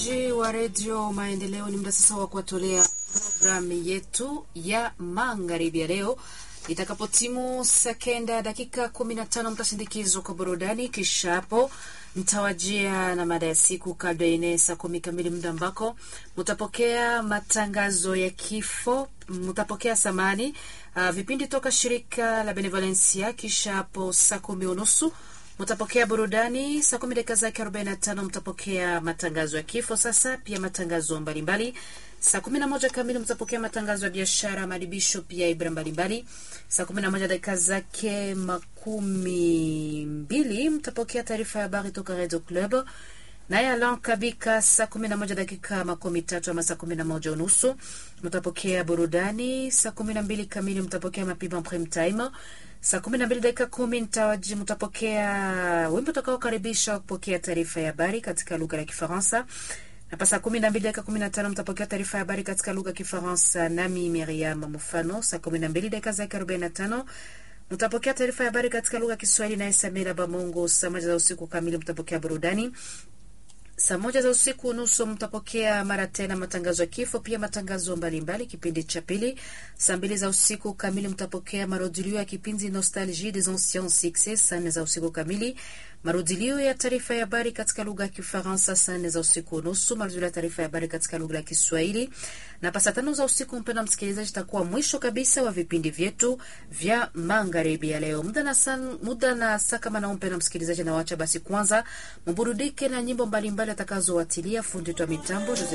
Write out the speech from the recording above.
wa redio Maendeleo, ni muda sasa wa kuwatolea programu yetu ya magharibi ya leo. Itakapotimu sekenda dakika kumi na tano mtasindikizwa kwa burudani, kisha hapo mtawajia na mada ya siku kabla ine saa kumi kamili, muda ambako mutapokea matangazo ya kifo, mutapokea samani uh, vipindi toka shirika la Benevolencia, kisha hapo saa kumi unusu mtapokea burudani saa kumi dakika zake 45 mtapokea matangazo ya kifo. Sasa pia matangazo mbalimbali. Saa kumi na moja kamili mtapokea matangazo ya biashara, madibisho pia ibra mbalimbali. Saa kumi na moja dakika zake makumi mbili mtapokea taarifa ya habari toka Radio Club naye Alan Kabika saa kumi na moja dakika makumi tatu ama saa kumi na moja unusu mtapokea burudani. Saa kumi na mbili kamili mtapokea mapima prime time. Saa kumi na mbili dakika kumi mtawaji mtapokea wimbo utakaokaribisha kupokea taarifa ya habari katika lugha ya Kifaransa. Hapa saa kumi na mbili dakika kumi na tano mtapokea taarifa ya habari katika lugha ya Kifaransa nami Miriam Mufano. Saa kumi na mbili dakika zake arobaini na tano mtapokea taarifa ya habari katika lugha ya Kiswahili naye Samira Bamongo. Saa moja za usiku kamili mtapokea burudani saa moja za usiku nusu mtapokea mara tena matangazo ya kifo, pia matangazo mbalimbali kipindi cha pili. Saa mbili za usiku kamili mtapokea marudilio ya kipindi Nostalgie des anciens succès. Saa nne za usiku kamili marudilio ya taarifa ya habari katika lugha ya Kifaransa. Saa nne za usiku nusu marudilio ya taarifa ya habari katika lugha ya Kiswahili, na saa tano za usiku, mpendwa msikilizaji, itakuwa mwisho kabisa wa vipindi vyetu vya magharibi ya leo. Muda na saa muda na saa kama na mpendwa msikilizaji, na wacha basi kwanza mburudike na nyimbo mbalimbali atakazowatilia fundi twa mitambo